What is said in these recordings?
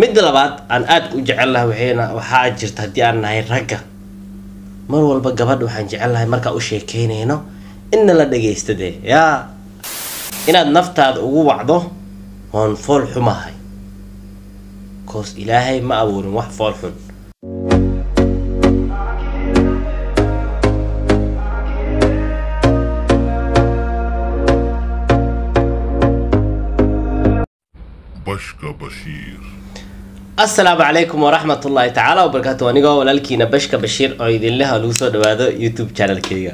midda labaad aan aada u jecelnahay waxayna waxaa jirta haddii aan nahay ragga mar walba gabadha waxaan jecelnahay markaa u sheekeynayno inna la dhagaysta dee yaa inaad naftaada ugu wacdo oon fool xumahay koos ilaahay ma abuurin wax fool xun Bashka Bashir. asalaamu calaykum waraxmat ullaahi tacaala wabarakaatu anigoo walaalkiina bashka bashiir oo idinleha lagu soo dhawaado youtube channelkeyga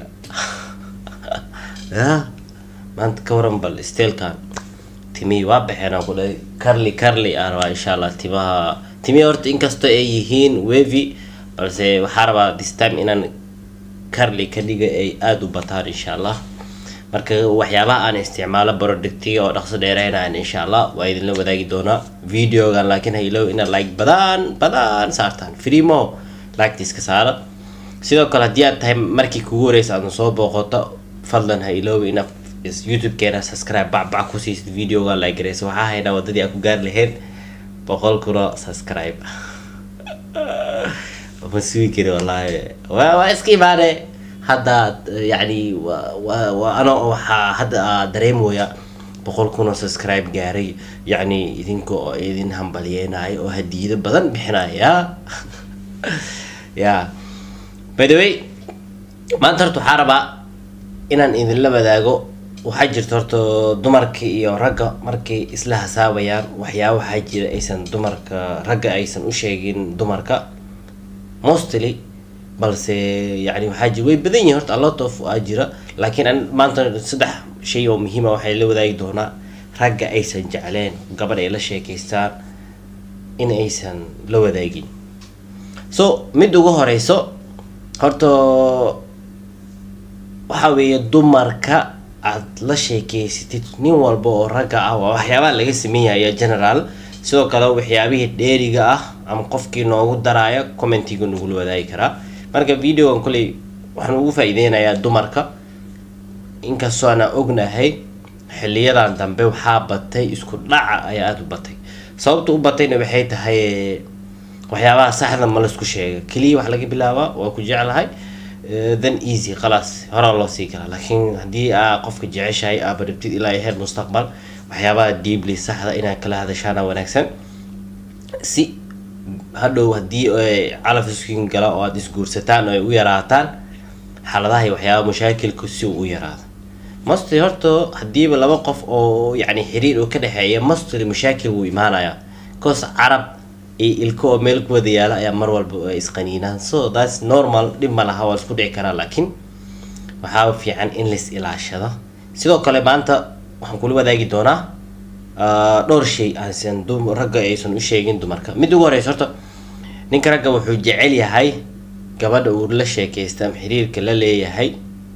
ya maanta ka waran bal steelkan timihii waa baxeen aan ku dhahay carly carly aan rabaa insha allah timaha timihii horta inkastoo ay yihiin wavy balse waxaa rabaa this time inaan carly ka dhiga ay aada u bataan insha allah marka waxyaabaha aan isticmaalo productiga oo dhaqso dheereynayan insha allah waa idinla wadaagi doonaa videogan laakiin ha ilow inaad like badan badan saartaan freemo lactiska saara sidoo kale haddii aad tahay markii kugu horeysa aadna soo booqoto fadlan ha iloow inaad youtube-keena subscribe bacbac ku siisid videoga like gareysa waxaa haynaa wadadii aan ku gaari lahayd boqol kuno subscribe ma sugi kari wallaahi waa waa iska imaane hadda yani waa ano waxaa hadda dareemooya boqol kun oo subscribe gaaray yacni idinka oo idin hambalyeenayo oo hadiido badan bixinaya ya ya by the way maanta horta waxaa rabaa inaan idinla wadaago waxaa jirta horta dumarka iyo ragga markay isla hasaabayaan waxyaaba waxaa jira aysan dumarka ragga aysan u sheegin dumarka mostly balse yani waxaa jira way badan yihin horta alot of aa jira laakiin an maanta saddex shay oo muhiima waxay la wadaagi doonaa ragga aysan jecleen gabadh ay la sheekeystaan in aysan la wadaagin so mid ugu horeyso horta waxaa weeye dumarka aad la sheekeysatid nin walba oo ragga ah waa waxyaabaha laga sameynyayo general sidoo kale waxyaabihii dheeriga ah ama qofkii noogu daraayo commentiga nagula wadaagi karaa marka videogan kuley waxaan ugu faa-ideynayaa dumarka inkastoo ana ognahay xiliyadan dambe waxaa batay isku dhaca ayaa aada u batay sababta u batayna waxay tahay waxyaabaha saxda ma laisku sheega keliya wax laga bilaabaa waa ku jeclahay then easy khalaas horaa loo sii galaa laakiin haddii aa qofka jeceshahay aaba rabtid ilaa heer mustaqbal waxyaabaha deeply saxda inaad kala hadashaana wanaagsan si hadhow haddii calaf iskin gala oo aada isguursataan oo ay u yaraataan xaaladaha iyo waxyaaba mashaakilku si uu u yaraado mastly horta hadiiba laba qof oo yani xiriir oo ka dhexeeya mastly mashaakil wuu imaanayaa cause carab iyo ilko oo meel ku wada yaala ayaa mar walba ay isqaniinaan so thats normal dhib ma laha waa isku dhici karaa laakiin waxaa fiican in lais ilaashado sidoo kale maanta waxaan kula wadaagi doonaa dhowr shay aansan ragga aysan u sheegin dumarka mid ugu horeysa horta ninka ragga wuxuu jecel yahay gabadha uu la sheekaysta ama xiriirka la leeyahay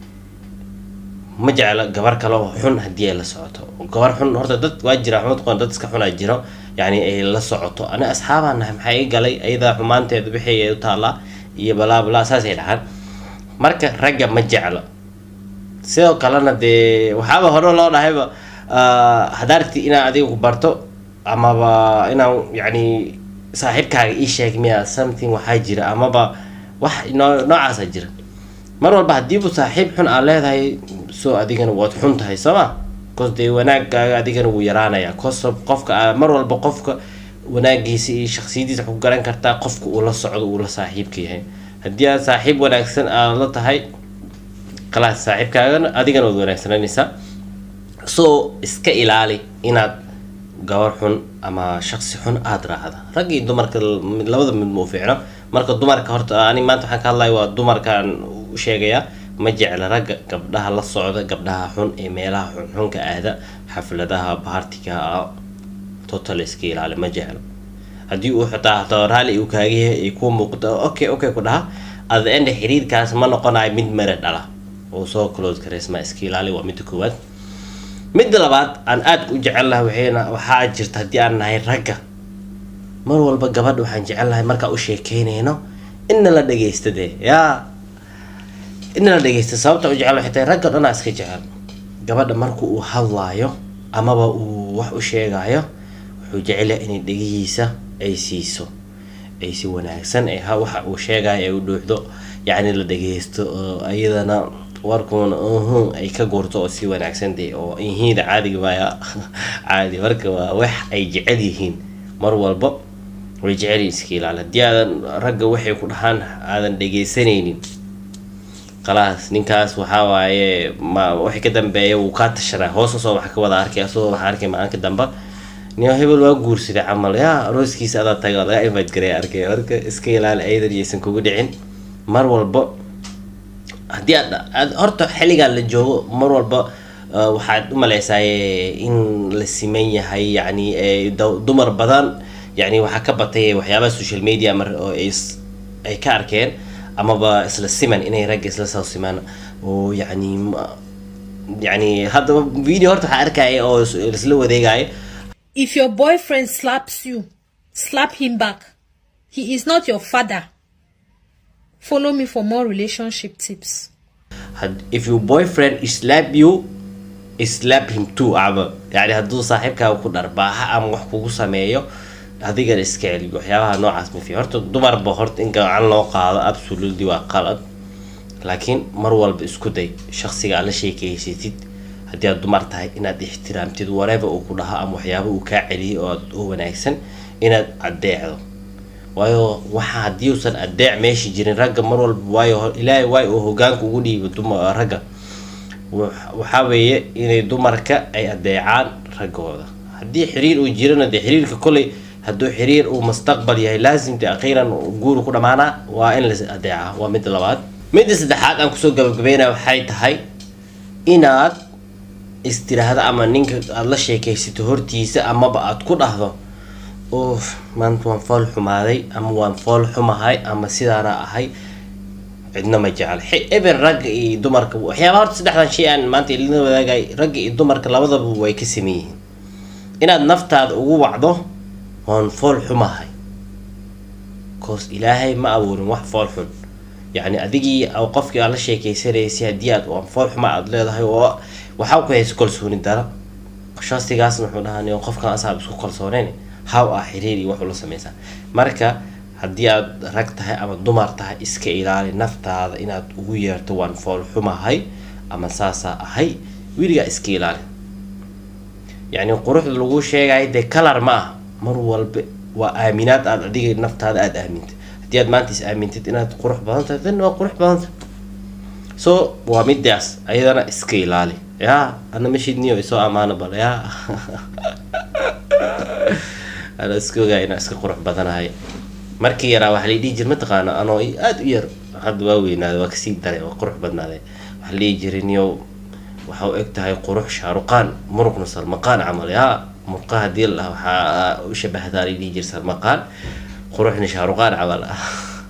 ma jecla gabar kale oo xun haddii ay la socoto gabar xun horta dad waa jira xumad qoon dad iska xunaa jiro yani ay la socoto ani asxaabaan nahay maxaa ii galay ayadaa xumaanteeda wixii ay u taallaa iyo balaa balaa saasay dhahaan marka ragga ma jeclo sidoo kalena dee waxaaba hore loo dhahayba hadaarti inaan adiga ku barto amaba inaan yani saaxiibkaaga ii sheeg miya something waxaa jira amaba wax noo noocaasa jira mar walba hadiibu saaxiib xun aa leedahay so adigana waad xun tahay sooma cos dee wanaagaaga adigana wuu yaraanaya cos qofka mar walba qofka wanaagiisa iyo shaksiyadiisa ku garan kartaa qofka uu la socdo uu la saaxiibka yahay haddii aad saaxiib wanaagsan aad la tahay khalaas saaxiibkaagana adigana waad wanaagsananaysaa so iska ilaali inaad gabar xun ama shaksi xun aada raacda rag iyo dumarka labada mid ma u fiicno marka dumarka horta ani maanta waxaan ka hadlaya waa dumarkaan u sheegayaa ma jecla ragga gabdhaha la socda gabdhaha xun ee meelaha xunxunka aada xafladaha baartiga total iska ilaali ma jeclo haddii uu xitaa hataa raali uu kaaga yahay ay kuu muuqdo okay okay ku dhaha at the end xiriirkaas ma noqonayo mid mere dhala oo soo close kareysma iska ilaali waa midda koowaad midda labaad aan aada u jecelnahay waxayna waxaa jirta haddii aan nahay ragga mar walba gabadha waxaan jecelnahay markaa u sheekeynayno inna la dhagaysta dee yaa inna la dhagaysta sababta u jecel waxay tahay ragga dhanaa iska jecel gabadha marka uu hadlaayo amaba uu wax u sheegaayo wuxuu jecel yahay inay dhegihiisa ay siiso ay si wanaagsan ee ha waxa uu sheegaya ay u dhuuxdo yacni la dhageysto oo iyadana warkuuna uhun ay ka guurto oo si wanaagsan dee oo ihiida caadiga waaya caadi marka waa wax ay jecel yihiin mar walba way jecel yihiin iska ilaali haddii aadan ragga waxay ku dhahaan aadan dhegeysanaynin khalaas ninkaas waxaa waaye ma wixii ka dambeeya wuu kaa tashanaa hoos usoo waxa ka wada arkay asagoo waxa arkay maalinka dambe nin hebel waa guursaday camal yaa arooskiisa adaa taga laga invite garay arkay marka iska ilaali ayadan yaysan kugu dhicin mar walba haddii aad aad horta xilligan la joogo mar walba uh, waxaad u maleysaa in la siman yahay yacni eh, daw- dumar badan yacni waxaa ka batay waxyaabaha social media mar oo ay is- ay ka arkeen amaba isla siman inay ragga isla soo simaan oo yacni ma- yacni haddaba video horta waxaa arkaya oo is- isla wadeegaya If your boyfriend slaps you, slap him back. He is not your father. Follow me for more relationship tips. had if your boyfriend slap you slap him too ama yani hadduu saaxiibkaaga ku dharbaaxa ama wax kugu sameeyo adigana iska celi waxyaabaha noocaas ma fi horta dumarba horta in gacan loo qaado absolutely waa qalad laakiin mar walba isku day shaqsiga aad la sheekeysatid haddii aad dumar tahay inaad ixtiraamtid whatever uu ku dhaho ama waxyaaba uu kaa celiyay oo aad u wanaagsan inaad adeecdo waayo waxa haddii uusan adeec meesha jirin ragga mar walba waayo ho- ilaahay waay uu hogaanka ugu dhiibo duma ragga Wax- waxaa weeye inay dumarka ay adeecaan raggooda haddii xiriir uu jirana dee xiriirka koley hadduu xiriir uu mustaqbal yahay laasim de akhiiran guuru ku dhamaanaa waa in la adeecaa waa midda labaad midda saddexaad aan kusoo gabagabeynaya waxay tahay inaad istiraahdo ama ninka aada la sheekaysato hortiisa amaba aad ku dhahdo uuf maanta waan fool xumaaday ama waan fool xumahay ama sidaana ahay cidna ma jecel Xi- even ragga iyo dumarka waxyaaba horta saddexdan shay aan maanta ilina wadaagay ragga iyo dumarka labadaba way ka sameyn yihiin inaad naftaada ugu wacdo waan fool xumahay cause ilaahay ma abuurin wax fool xun yacni adigii aw qofkii aad la sheekeysanaysay haddii aad waan fool xuma aad leedahay oo waxaa ku haysa kalsooni daro shaqsigaasna wuxuu dhahaa qofkan asaab isku kalsooneyn how ah xiriir iyo wax ula sameysaa marka haddii aad rag tahay ama dumar tahay iska ilaali naftaada inaad ugu yeerto waan fool xumahay ama saasaa ahay weligaa iska ilaali yacni quruxda lagu sheegayo dee kalar ma ah mar walba waa aaminaad aad adiga naftaada aada aamintay haddii aad maanta is aamintid inaad qurux badan tahay dan waa qurux badan tahay so waa midaas ayadana iska ilaali ya ana mashidniyo isoo amaano bal ya ana iska ogaa inaan iska qurux badanahay markii yaraa waxaa la dhihi jir mataqaana anoo aada u yar hadda waa weynaaday waa kasii daray waa qurux badnaaday waxaa la dhihi jiray niyo waxa u eg tahay qurux shaaruqaan muruqna salmaqaan camal ya murqa hadii la dhaho waxaa u shabahdaa la dhihi jir salmaqaan quruxna shaaruqaan camal ah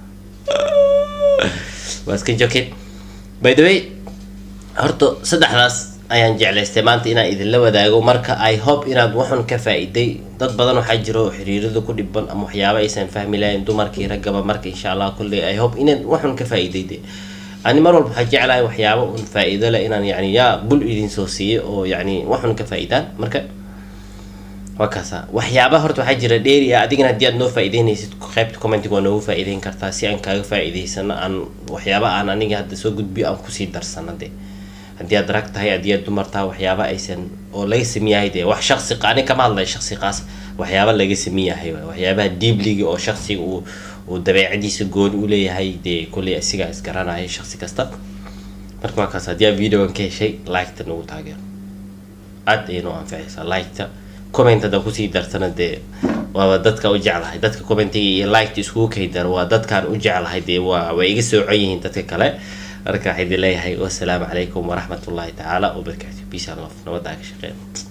waa iska jokin by the way horta saddexdaas ayaan jeclaystay maanta inaan idinla wadaago marka i hope inaad waxun ka faa-iday dad badan waxaa jiro oo xiriirada ku dhiban ama waxyaaba aysan fahmi lahayn dumarkii raggaba marka insha allah kulley i hope inaad waxun ka faa-iday de ani mar walba waxaa jeclahay waxyaaba un faa-iido leh inaan yani yaa bul idin soo siiyo oo yani waxun ka faa-idaan marka waa kaasa waxyaaba horta waxaa jira dheeri ah adigana haddii aad noo faa-iideynaysid qaybta commentiga waa noogu faa-iideyn kartaa si aan kaaga faa-iideysano aan waxyaaba aan aniga hadda soo gudbiyo aan kusii darsano de haddii aad rag tahay haddii aad dumar tahay waxyaaba aysan oo laga sameeyahay dee wax shaqsi ani kama hadlay shaqsi qaas waxyaaba laga sameeyahay waay. waxyaabaha diibliga oo shaqsiga uu uu dabeecadiisa gooni u leeyahay dee kolley asigaa isgaranaya shaqsi kasta marka waa kaas haddii aad videogan ka heshay liketa nagu taageero aad ayay noo anficaysaa liketa comment haddaa kusii dartana dee waaba dadka u jeclahay dadka commentiga iyo liketa iskugu kaydar waa dadkaan u jeclahay dee waa way iga soocan yihiin dadka kale marka waxaa idin leeyahay wasalaamu calaykum waraxmatullaahi tacaala wabarakaatu peace and love nabaddaa ka shaqeyn